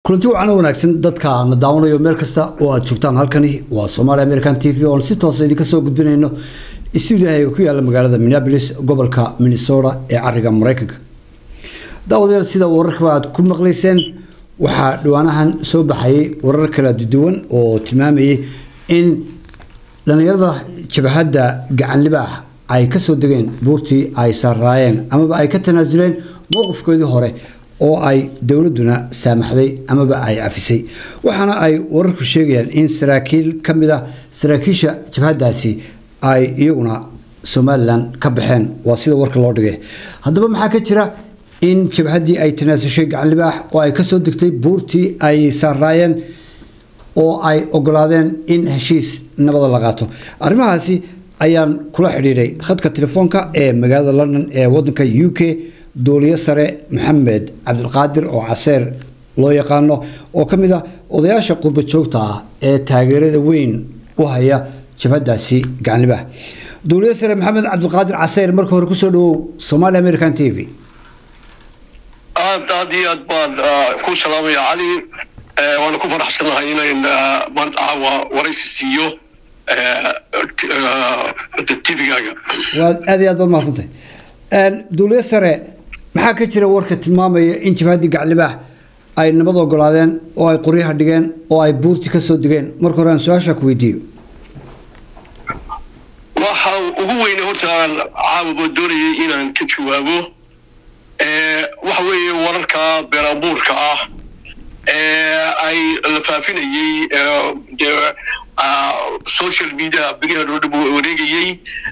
kulanti wacan wanaagsan dadka na daawanayo meel kasta oo aad joogtaan halkani waa somaali american t v oon si toosa idinka soo gudbinayno stuudiyahaga ku yaala magaalada minneapolis gobolka minnesota ee cariga mareykanka daawadayaal sida wararkaba aad ku maqlayseen waxaa dhawaanahan soo baxayay warar kala duwan oo tilmaamayay in dhallinyarada jabhadda gacan libaax ay kasoo degeen buurtii ay saaraayeen amaba ay ka tanaasuleen mowqifkoodii hore oo ay dowladuna saamaxday amaba ay cafisay waxaana ay wararku sheegayaan in saraakiil ka mid ah saraakiisha jabhaddaasi ay iyaguna somalilan ka baxeen waa sida warka loo dhigay haddaba maxaa ka jira in jabhaddii ay tanaasushay gacan libaax oo ay kasoo degtay buurtii ay saaraayeen oo ay ogolaadeen in heshiis nabada la qaato arrimahaasi ayaan kula xidhiidhay khadka telefoonka ee magaalada london ee wadanka u k duuliyo sare maxamed cabdilqaadir oo caseer loo yaqaano oo ka mid ah odayaasha qurba joogta ah ee taageerada weyn u haya jabhadaasi gacanlibaax duuliyo sare maxamed cabdilqaadir caseer marka hore kusoo dhawow somaali american t v aad aad iyo aad baan ku salaamaya cali waana ku faraxsanahay inayn maanta caawa waraysi siiyo tvgaaga waad aad iyo aad baad mahadsantay duuliyo sare maxaa ka jira warka tilmaamaya in jabhaddii gaclibaax ay nabad ogolaadeen oo ay qoryaha dhigeen oo ay buurti kasoo degeen marka hore aan su-aashaa ku weydiiyo waxa ugu weyne horta aan caawaba doonayay inaan ka jawaabo waxa weeye wararka beeraanbuurka ah ee ay la faafinayey social media beriha dhoodhab wareegayey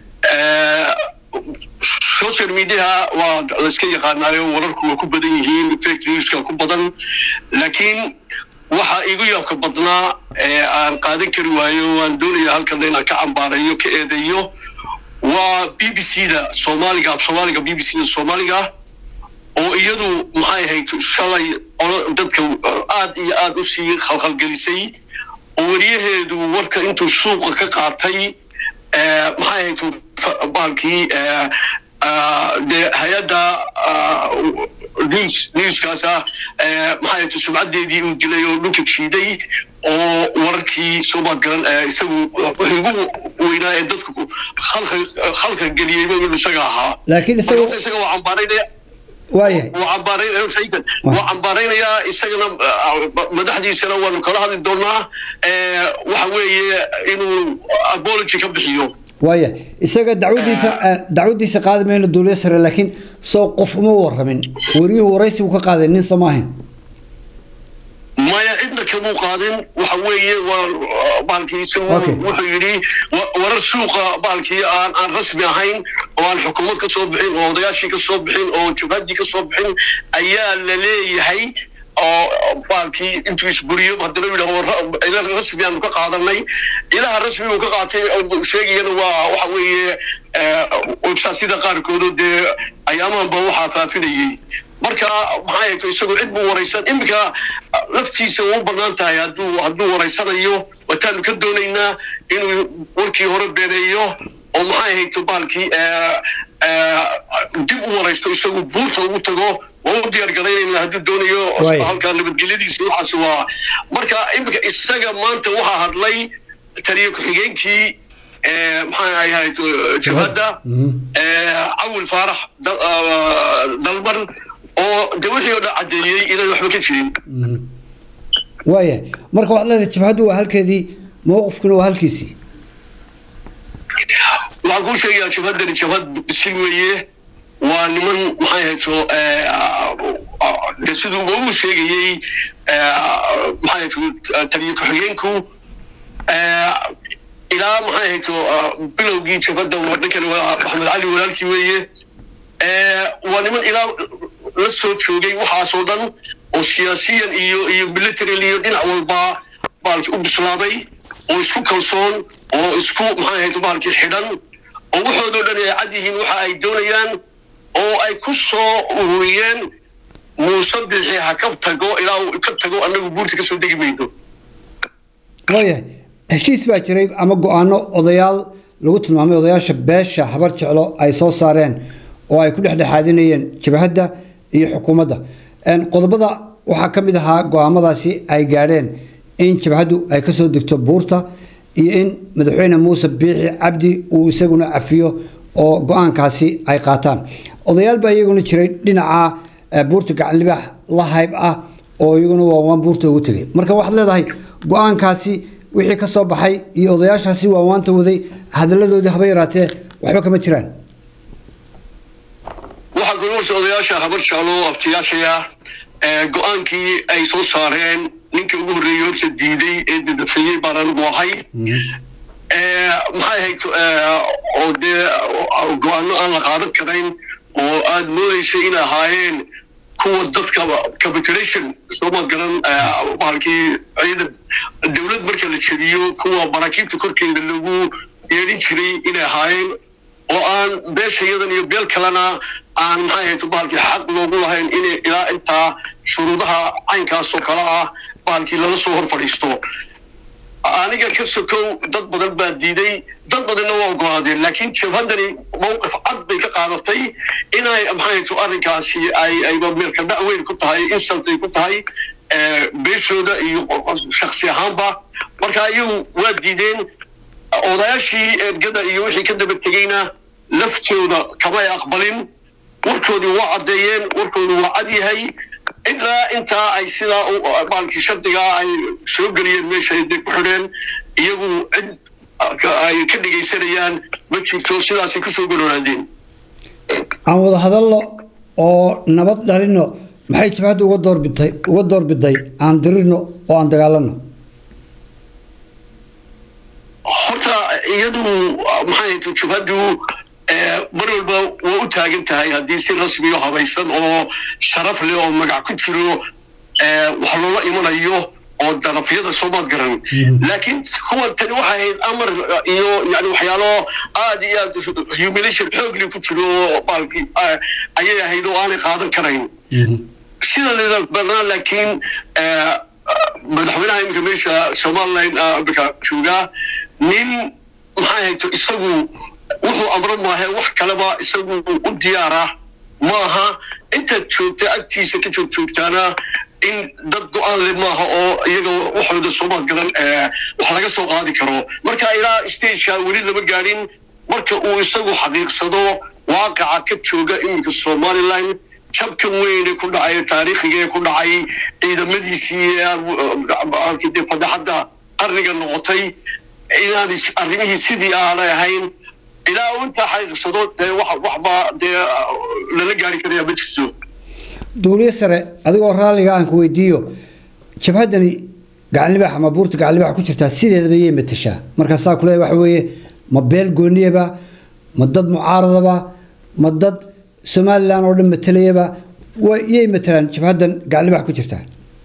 social mediaha waa layska yaqaanaayo wararku waa ku badan yihiin fake newska ku badan laakiin waxa igu yaabka badnaa ee aan qaadan kari waayo waan doonaya halkan inaan ka cambaarayo ka eedeeyo waa b b c da soomaaliga af soomaaliga b b c da soomaaliga oo iyadu maxay ahayd shalay dadka aad iyo aad u sii khalkhalgelisay oo weriyaheedu warka intuu suuqa ka qaatay maxay ahayd baalkii dee hay-adda news newskaasa maxay ahayd sumcaddeedii uu dilay oo dhulka jiiday oo wararkii soomaad garan isagu wixii ugu weynaa ee dadku khalka geliyeyba inuu isaga ahaa laakiin isaga isaga waa cambaaraynaya waayahay waa cambaaraynayaa isagana madaxdiisana waanu kala hadli doonaa waxa weeye inuu apology ka bixiyo waaya isaga dacwadiisa dacwadiisa qaadi mayno duuliyo sare laakiin soo qof uma waramin wariyuhu waraysi uu ka qaaday nin soo maahayn maya cidna kamuu qaadin waxa weeye waa baalkii isagu wuxuu yidhi warar suuqa baalkii aan aan rasmi ahayn oo aan xukuumad ka soo bixin oo odayaashii ka soo bixin oo jabhaddii ka soo bixin ayaa la leeyahay oo baalkii intuu isburiyo haddana yidhaho ila rasmi aanu ka qaadanay ilaha rasmi uu ka qaatay sheegayana waa waxa weeye websaasyada qaarkoodo dee ayaamahanba waxaa faafinayey marka maxay ahayto isagu cid buu waraysan iminka laftiisa u banaan tahay hadduu hadduu waraysanayo wataanu ka doonaynaa inuu warkii hore beeneeyo oo maxay ahayto baalkii dib u waraysto isagu buurta ugu tago waa u diyaar garaynayna hadduu doonayo halka nabadgelyadiisa waxaas waa marka iminka isaga maanta waxaa hadlay taliya ku-xigeenkii maxay ahayd jabhadda cawil faarax dalban oo de wixii oo dhan caddeeyey inaan waxba ka jirin waaya marka waxaad leedahay jabhaddu waa halkeedii mowqifkuna waa halkiisii waxaan kuu sheegayaa jabhaddani jabhad bisil weeye waa niman maxay hayto de siduu ugu sheegayey maxay hayto taliya ku-xigeenku ilaa maxay hayto bilowgii jabhadda ninkani waa maxamed cali walaalkii weeye waa niman ilaa la soo joogay waxaasoo dhan oo siyaasiyan iyo iyo military iyo dhinac walba baalki u bislaaday oo isku kalsoon oo isku maxay ahayd baalkii xidhan oo waxoodoo dhan ay cad yihiin waxa ay doonayaan oo ay ku soo ururiyeen muuse bixi ha ka tago ilaa uu ka tago annagu buurta ka soo degi mayno waayahay heshiis baa jiray ama go-aano odayaal lagu tilmaamay odayaasha beesha habar jeclo ay soo saareen oo ay ku dhexdhexaadinayeen jabhadda iyo xukuumadda qodobada waxaa ka mid ahaa go-aamadaasi ay gaadheen in jabhaddu ay kasoo degto buurta iyo in madaxweyne muuse biixi cabdi uu isaguna cafiyo oo go-aankaasi ay qaataan odayaal baa iyaguna jiray dhinaca buurta gacanlibaax la hayb ah oo iyaguna waawaan buurta ugu tegay marka waxaad leedahay go-aankaasi wixii ka soo baxay iyo odayaashaasi waawaanta waday hadalladoodii haba yaraatee waxba kama jiraan waxaa goluurta odayaasha habar jaalo abtiyaashaya go-aankii ay soo saareen ninka ugu horreeyey horta diiday ee dadafeeyey baan anigu ahay maxay ahayd oo dee go-aano aan la qaadan karayn oo aad moodaysay in ahaayeen kuwa dadka capitulation sooma garan bahalkii ciidan dowlad marka la jebiyo kuwa maraakiibta korkeeda lagu yeedhin jiray inay ahaayeen oo aan beesha iyadan iyo beel kalena aan maxay ahayd bahalkii xaq loogu lahayn inay ilaa intaa shuruudaha caynkaas oo kale ah bahalkii lala soo hor fadhiisto aniga ka sokow dad badan baa diiday dad badanna waa ogolaadeen laakiin jabhaddani mawqif cad bay ka qaadatay inay maxayto arrinkaasi ay ayba meelka dhac weyn ku tahay insult ay ku tahay beeshooda iyo shaksi ahaanba marka iyagu waa diideen odayaashii ergada iyo wixii ka daba tegeyna laftooda kamay aqbalin warkoodii waa caddeeyeen warkoodu waa cad yahay ilaa intaa ay sidaa maalkii shardigaa ay soo geliyeen meesha ay dee ku xidheen iyagu cid ay ka dhegaysanayaan ma jirto sidaasay kusoo gololaadeen aan wada hadalno oo nabad dhalino maxay jabhadda uga doorbitay uga doorbiday aan dirirno oo aan dagaalano horta iyadu maxay ahayd jabhaddu mar walba waa u taagan tahay haddii si rasmiyo habaysan oo sharaf leh oo magac ku jiro wax loola imanayo oo darafyada soomaad garan laakiin kuwan tani waxay ahayd amar iyo yani waxyaalo aad iyo aad humilation xoogli ku jiro baalkii ayay ahayd oo aanay qaadan karayn sida banaa laakiin madaxweynaha iminka meesha somaliland imika joogaa nin maxay ahayd isagu wuxuu amro maahe wax kaleba isagu u diyaara maaha intaad joogta agtiisa ka joog joogtaana in dad go-aan le maaha oo iyaga waxooda soomaal galan wax laga soo qaadi karo marka ilaa stageka weli lama gaadhin marka uu isagu xaqiiqsado waaqaca ka jooga iminka somaliland jabkan weyne ku dhacay taariikhiga ee ku dhacay ciidamadiisii fadaxadda qarniga noqotay inaan arrimihii sidii aanay ahayn ilaa uu intaa xaqiiqsado dee waxba dee lala gaari karaya ma jirto duuliye sare adigoo raalliga aan ku weydiiyo jabhaddani gacanlibaax ama buurta gacanlibaax ku jirtaa sideedaba yay matashaa markaasaa kule waxa weeye ma beel gooniyaba ma dad mucaaradaba ma dad somalilan oo dhan matalayaba yay matalaan jabhaddan gacanlibaax ku jirtaa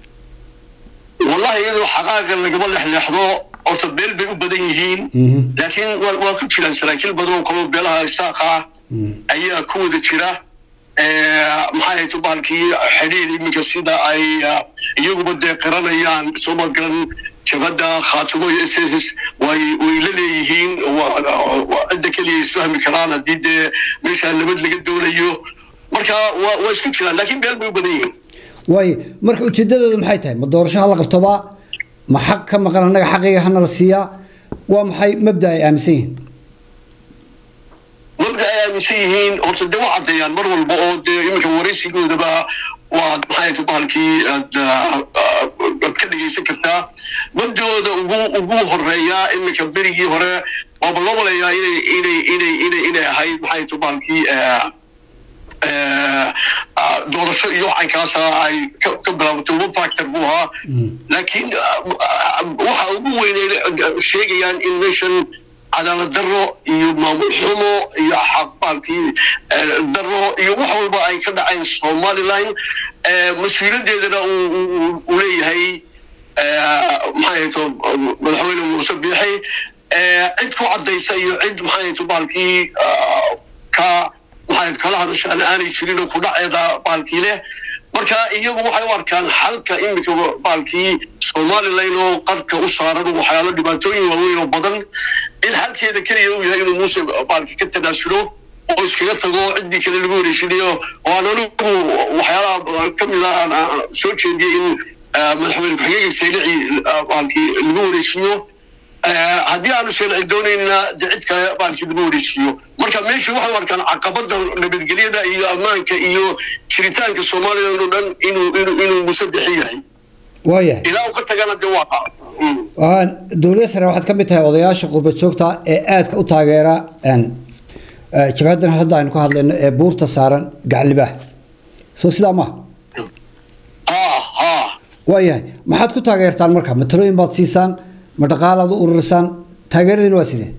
wallahi iyadoo xaqaaqa lagama lexleexdo horta beel bay u badan yihiin laakiin waa ku jiraan saraakiil badan oo kaloo beelaha isaaqa ah ayaa ku wada jira maxay ahayd bahalkii xidhiir iminka sida ay iyaguba dee qiranayaan sooma garan jabadda khaatumo iyo s s s way way la leeyihiin cidda keliya isfahmi karaan haddii dee meesha nabad laga doonayo marka waa waa isku jiraan laakiin beel bay u badan yihiin waayo marka ujeedadoodu maxay tahay ma doorasho ha la qabtobaa ma xaq ka maqan annaga xaqiga hana la siiyaa waa maxay mabda ay aaminsan yihiin mabda ay aaminsan yihiin horta dee waa caddeeyaan mar walba oo dee iminka waraysigoodaba waad maxay ta bahalkii aad aad ka dhegaysan kartaa mabdooda ugu ugu horeeyaa iminka berigii hore waaba loo maleeyaa inay inay inay inay inay ahayd maxay ta bahalkii doorasho iyo caynkaasa ay ka bilaabatay one factor buu ahaa laakiin waxa ugu weynay sheegayaan in meeshan cadaalad daro iyo maamul xumo iyo xaqbaalkii daro iyo wax walba ay ka dhaceen somaliland mas-uuliyadeedana uu leeyahay maxay hayto madaxweyne muuse biixi cid ku caddaysa iyo cid maxay hayto baalkii ka maxay kala hadashaana aanay jirin oo kudhaceeda baalkii leh marka iyagu waxay u arkaan xalka iminka baalkii somaliland oo qarka u saaran waxyaalo dhibaatooyin waaweyn oo badan in xalkeeda keliya uu yahay inuu muuse baalkii ka tanaasulo oo iskaga tago ciddii kale lagu wareejinayo oo aan anigu waxyaalaha ka mid ah aan soo jeediyey in madaxweyne ku-xigeenka saylici baalkii lagu wareejiyo haddii aanu saylici doonaynina de cid kale baalkii lagu wareejiyo marka meesha waxay arkaan caqabada nabadgelyada iyo ammaanka iyo jiritaanka soomaaliya oo dhan inuu inuu inuu musadexi yahay waayahay ilaa uu ka tagana de waa dowladda sare waxaad ka mid tahay odayaasha qurba joogta ee aadka u taageera jabhaddan hadda aynu ka hadlayno ee buurta saaran gaclibaah soo sidaa maaha waayahay maxaad ku taageertaan marka ma talooyin baad siisaan ma dhaqaalaad u ururisaan taageeradiina waa sidee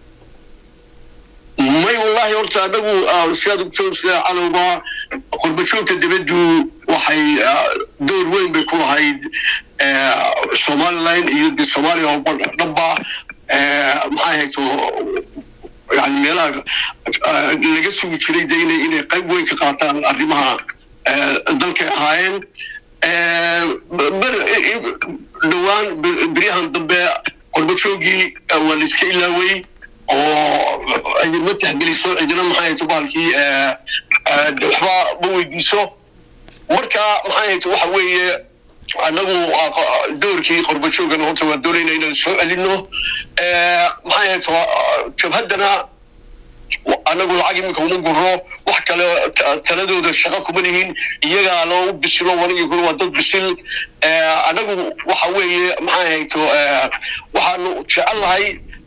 may wallahi horta anagu sidaad ogtoon sida calowba qurba joogta dibaddu waxay door weyn bay ku lahayd somaliland iyo de soomaaliya oo dhanba maxay hayto yani meelaha laga sugi jiray de inay inay qayb weyn ka qaataan arrimaha dalkay ahaayeen dhowaan beryahan dambe qurba joogii waa la iska ilaaway oo cidinma taxgeliso cidina maxay hayto baalkii waxba ma weydiiso marka maxay hayto waxa weeye annagu doorkii qurba joogana horta waa doonayna inaan soo celino maxay hayto jabhaddana annagu lacag iminka uma guro wax kale taladooda shaqo kuma lihin iyagaa loo bisilo wanigi kuna waa dad bisil annagu waxa weeye maxay hayto waxaanu jecel lahay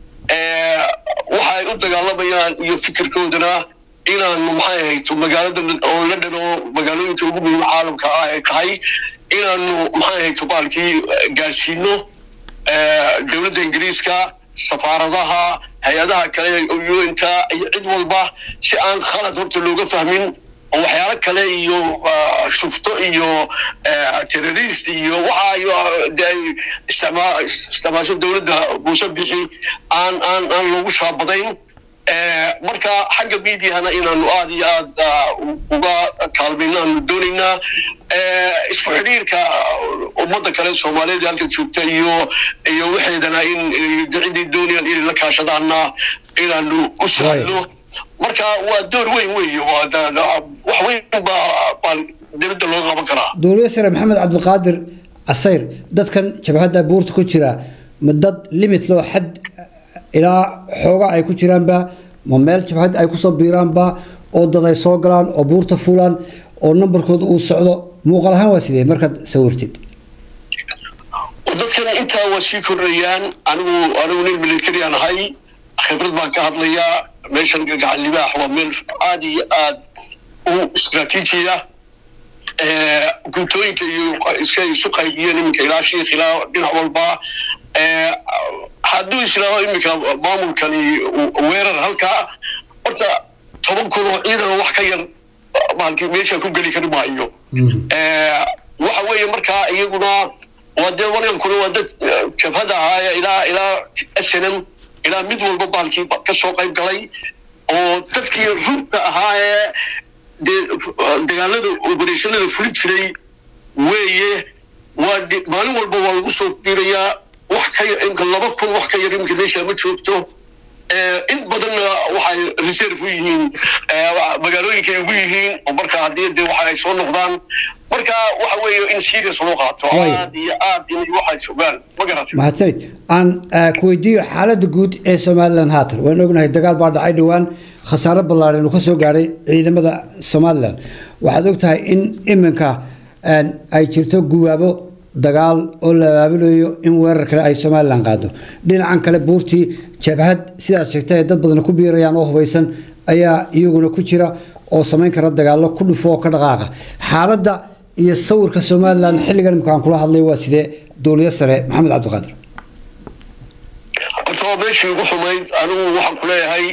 waxa ay u dagaalamayaan iyo fikirkoodana inaanu maxay hayto magaalada oo la dhano magaalooyinka ugu muhiim caalamka ah ay tahay inaanu maxay hayto baalkii gaadhsiino dowladda ingiriiska safaaradaha hay-adaha kale unta iyo cid walba si aan khalad horta looga fahmin oo waxyaalo kale iyo shufto iyo terrorist iyo waxa de ay isticmaasho dowladda muuse bixi aan aan aan loogu shaabadayn marka xagga mediahana inaanu aada iyo aad uga kaalmayno aanu doonaynaa isku xidhiirka ummadda kale soomaaliyeed halkan joogta iyo iyo waxeedana in ciddii doonayaan inay la kaashadaanna inaanu u sahlo marka waa door weyn weeye wax weyn baa dibadda looga qaban karaa dowladda sare maxamed cabdiqaadir casayr dadkan jabhadda buurta ku jira ma dad limit loo xad ilaa xooga ay ku jiraanba ma meel jabhad ay kusoo biiraanba oo dad ay soo galaan oo buurta fulaan oo nambarkooda uu socdo muuqaal ahaan waa sidee markaad sawirtid dadkan intaa waa sii kordhayaan anigu anigu nin military aan ahay khibrad baan ka hadlayaa meeshan gacan libaax waa meel aada iyo aad u istraatiijiya guntooyinka iyo iska isu qaybiyeen iminka ilaa shiikh ilaa dhinac walba hadduu islaaho iminka maamulkani weerar halkaa horta toban kun oo ciidan wax ka yar baalkii meesha ku geli kari maayo waxa weeye markaa iyaguna waa dee waryankuna waa dad jabhada ahaaya ilaa ilaa s n m ilaa mid walba baalkii ka soo qayb galay oo dadkii runta ahaa ee dee dagaalada obereshonada fulin jiray weeye waa maalin walba waa lagu soo biirayaa wax ka imka laba kun wax ka yar imka meesha ma joogto in badanna waxay reserve u yihiin magaalooyinkay ugu yihiin oo marka haddii dee waxa ay soo noqdaan marka waxa weeye in serious loo qaato aad iyo aad inay waxay sugaan ma garatay mahadsanid aan ku weydiiyo xaaladda guud ee somalilan haatan waan ognahay dagaal baa dhacay dhowaan khasaare ballaadhan uu ka soo gaadhay ciidamada somalilan waxaad ogtahay in iminka ay jirto guwaabo dagaal oo la abaabulayo in weerar kale ay somalilan qaado dhinacan kale buurtii jabhad sidaad sheegtay ay dad badan ku biirayaan oo hubaysan ayaa iyaguna ku jira oo samayn kara dagaallo ku dhufo oo ka dhaqaaqa xaaladda iyo sawirka somalilan xilligan imika aan kula hadlay waa sidee dowlada sare maxamed cabdiqaadir horta waa meeshii ugu xumayd anigu waxaan ku leeyahay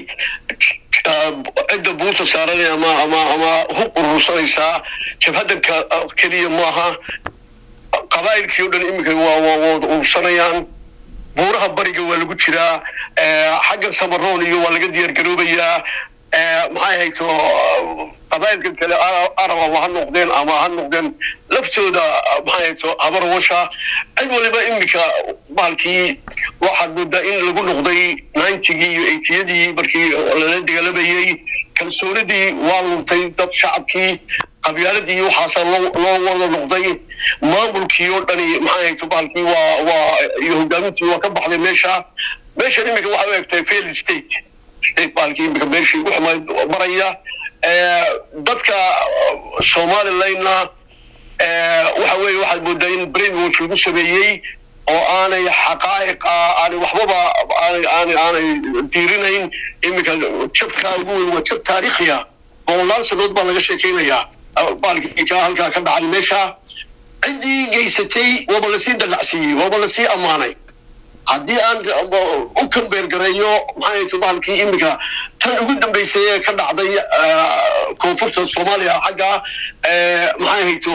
cidda buurta saaranay ama ama ama hub urursanaysaa jabhadda keliya maaha qabaa'ilkii o dhan iminka waa waa wada urursanayaan buuraha bariga waa lagu jiraa xagga samaroon iyo waa laga diyaar garoobayaa maxay hayto qabaa'ilka kale arab ama ha noqdeen ama ha noqdeen laftooda maxay hayto habar washa cid waliba iminka bahalkii waxaad moodaa in lagu noqday ninetygii iyo eightiyadii markii lala dagaalamayey kalsoonidii waa luntay dad shacabkii qabyaaladii waxaasa loo loo wada noqday maamulkii oo dhani maxaa ahayto bahalkii waa waa iyo hogaamintii waa ka baxday meesha meeshan iminka waxay u egtahay fail state state bahalkii iminka meeshii ugu xumayd maraya dadka somalilandna waxa weeye waxaad moodaa in brainwash lagu sameeyey oo aanay xaqaa'iqa aanay waxbaba aanay aanay aanay diirinayn iminka jabkaa ugu weyn waa jab taariikhiya boqolaal sanood baa laga sheekeynayaa baalkii kaa halkaa ka dhacay meesha ciddii geysatay waaba lasii dallacsiiyey waaba lasii ammaanay haddii aan u kambeergareeyo maxay to bahalkii iminka tan ugu dambeysay ee ka dhacday koonfurta soomaaliya xagga maxay hayto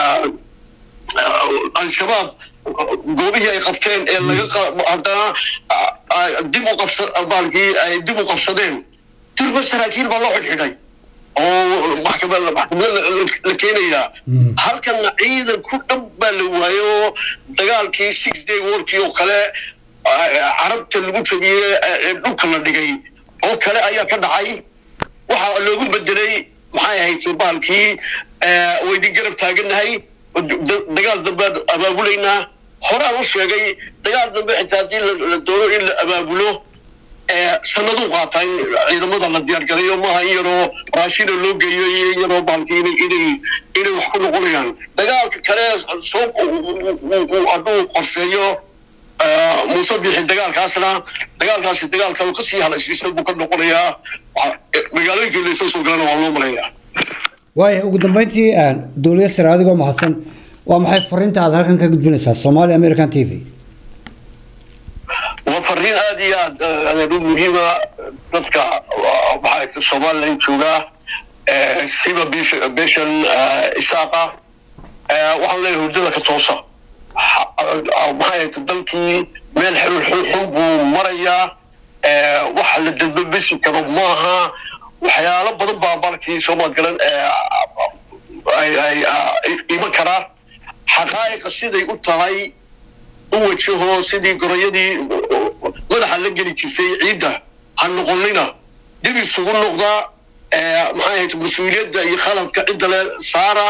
al-shabaab goobihii ay qabteen ee laga haddana dib u qabsa bahalkii ay dib u qabsadeen dirba saraakiil baa loo xidhxidhay oo maxkamada maxkamada la keenayaa halkana ciidan ku dhan baa la waayo oo dagaalkii six day warkii oo kale carabta lagu jabiyey ee dhulka la dhigay oo kale ayaa ka dhacay waxaa loogu bedelay maxay ahayd bahalkii waydin garab taaganahay dagaal dambe abaabulaynaa horaan u sheegay dagaal dambe xitaa haddii la doono in la abaabulo sanaduu qaataa in ciidamada la diyaargarayo maaha in yaroo raashina loo geeyo iyo in yaroo bahalkii inay inay inay wax ku noqonayaan dagaalka kale soo hadduu qorsheeyo muuse bixi dagaalkaasna dagaalkaasi dagaalka kasii halaysiisan buu ka noqonayaa magaalooyinkii laysa soo galana waa loo marayaa waaya ugu dambeyntii dowlada sare adigoo mahadsan waa maxay fariinta aad halkan ka gudbinaysaa somali american t v waa fariin aada iyo aad adeeru muhiima dadka maxaa somaliland joogaa siba beshan isaaqa waxaan leeyahay hurdada ka toosa maxay dalkii meel xulul xun buu marayaa wax la dadbabesi karo maaha waxyaalo badan baa markii soomaad galan ay iman karaa xaqaa'iqa siday u tahay u wajaho sidii gorayadii madaxa la geli jirtay ciidda ha noqonina dib isugu noqda maxay ahayd mas-uuliyadda iyo khaladka cidda le saara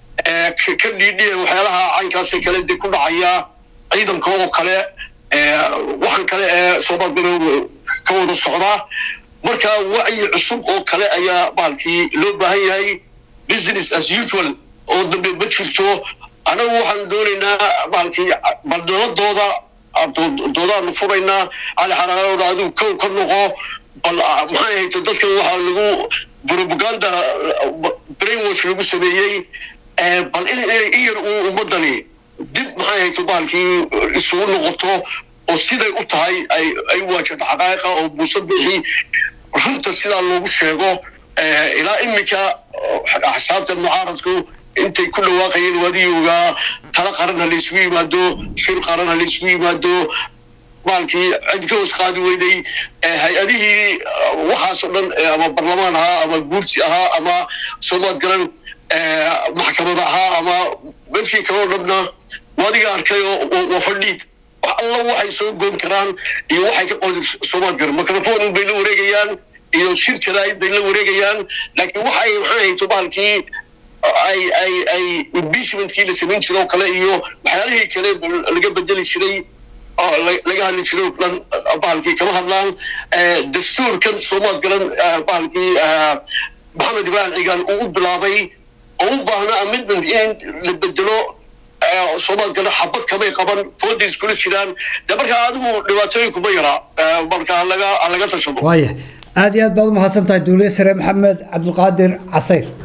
ka dhiidhiya waxyaalaha caynkaasee kale dee ku dhacaya ciidanka oo kale waxaan kale ee soomaad galan ka wada socdaa marka wacyi cusub oo kale ayaa bahalkii loo baahan yahay business as usual oo dambe ma jirto anagu waxaan doonaynaa bahalkii baldaladooda doodaanu furaynaa cali xaraarooda adigu kow ka noqo bal maxay hayto dadkan waxaa lagu propaganda brainwash lagu sameeyey bal in in yar uu ummadani dib maxay hayto bahalkii isugu noqoto oo siday u tahay ay ay waajahdo xaqaa'iqa oo buuso bixi runta sidaa loogu sheego ilaa iminka axsaabta mucaaradku intay ku dhawaaqayeen waadiyoogaa tala qaran ha laysugu yimaado shir qaran ha laysugu yimaado maalkii cid ka hoos qaadi weyday hay-adihii waxaasoo dhan ama barlamaan ahaa ama guursi ahaa ama soomaad garan maxkamad ahaa ama meeshii kaloo dhanna waadiga arkay oo waa fadhiid wax alla waxay soo goon karaan iyo waxay ka qodi soomaad garan microphone bay la wareegayaan iyo shir jaraa'id bay la wareegayaan laakiin waxay maxay hayto bahalkii ay ay ay impeachmentkii la samayn jiray oo kale iyo waxyaalihii kale laga bedeli jiray oo laga hadli jiray oo dhan bahalkii kama hadlaan dastuurkan soomaad galan bahalkii maxamed ibrahim cigaan uu u bilaabay oo u baahna amendment in la bedelo soomaad galan xabad kamay qaban fooday iskula jiraan de markaa adigu dhibaatooyinkuma yaraa marka halaga halaga tashado waaya aada iyo aad baad u mahadsan tahay dowlad sare maxamed cabdulqaadir casayr